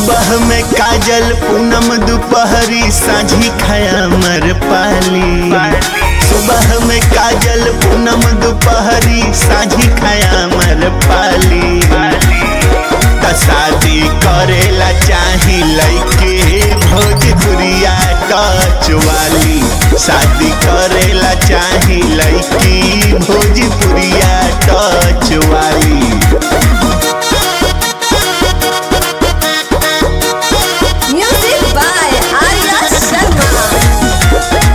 सुबह में काजल पूनम दोपहरी साझी खाया मर पाली सुबह में काजल पूनम दोपहरी साझी खाया मर पाली त शादी करेला चाही लइके भोजपुरिया टच वाली शादी करेला चाही लइकी भोजपुरिया टच वाली Music by Arya Sharma.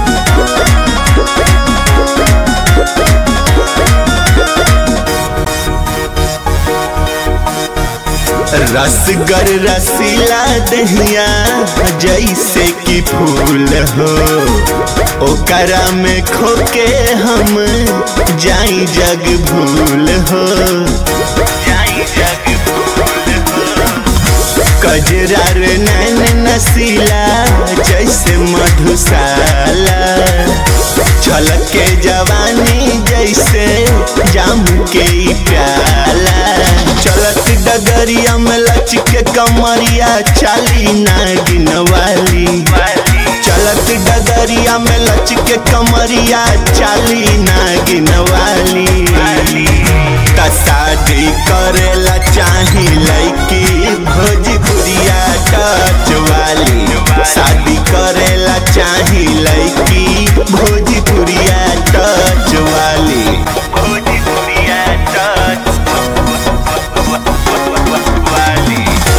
रसगर रसीला दहिया जैसे कि फूल हो ओकरा में खोके हम जाई जग भूल हो जाई जग भूल हो कजरा रे नैन नसीला जैसे मधुशाला छलके जवानी जैसे जाम के ई प्याला चलत डगरिया में लचके कमरिया चाली नागिन वाली चलत डगरिया में लचके कमरिया चाली नागिन वाली त शादी करेला चाही लइकी भोजपुरिया टच वाली शादी करेला चाही लइकी भोजपुरिया टच वाली भोजपुरिया टच वाली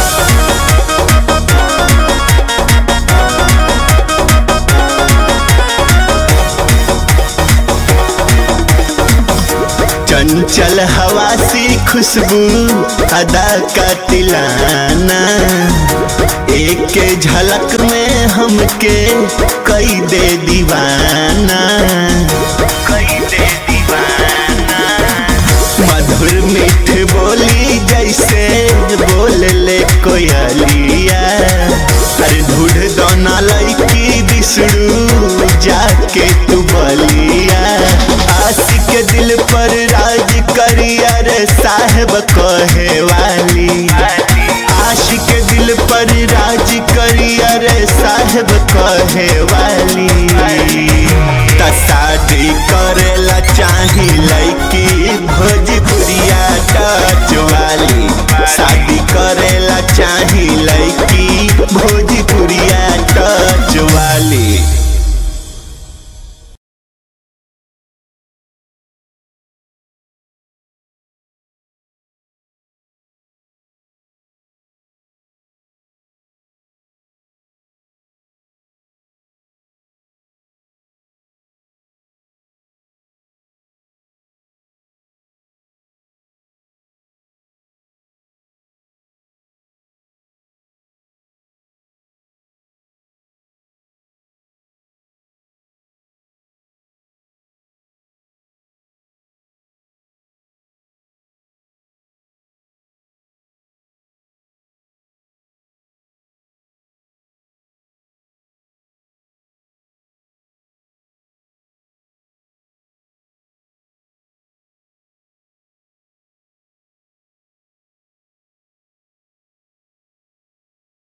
चंचल हवा सी खुशबू अदा का तिलाना एक झलक में हमके कई दे दीवाना कई दे दीवाना मधुर मीठ बोली जैसे बोल ले कोयलिया अरे ढूढ़ दोना लैकी दिसड़ू जाके तू बलिया आशिक दिल पर राज करिया रे साहेब कहे वाली आशिक दिल पर राज करिया रे साहेब कहे वाली त शादी करेला चाही लइकी भोजपुरिया टच वाली शादी करेला चाही लइकी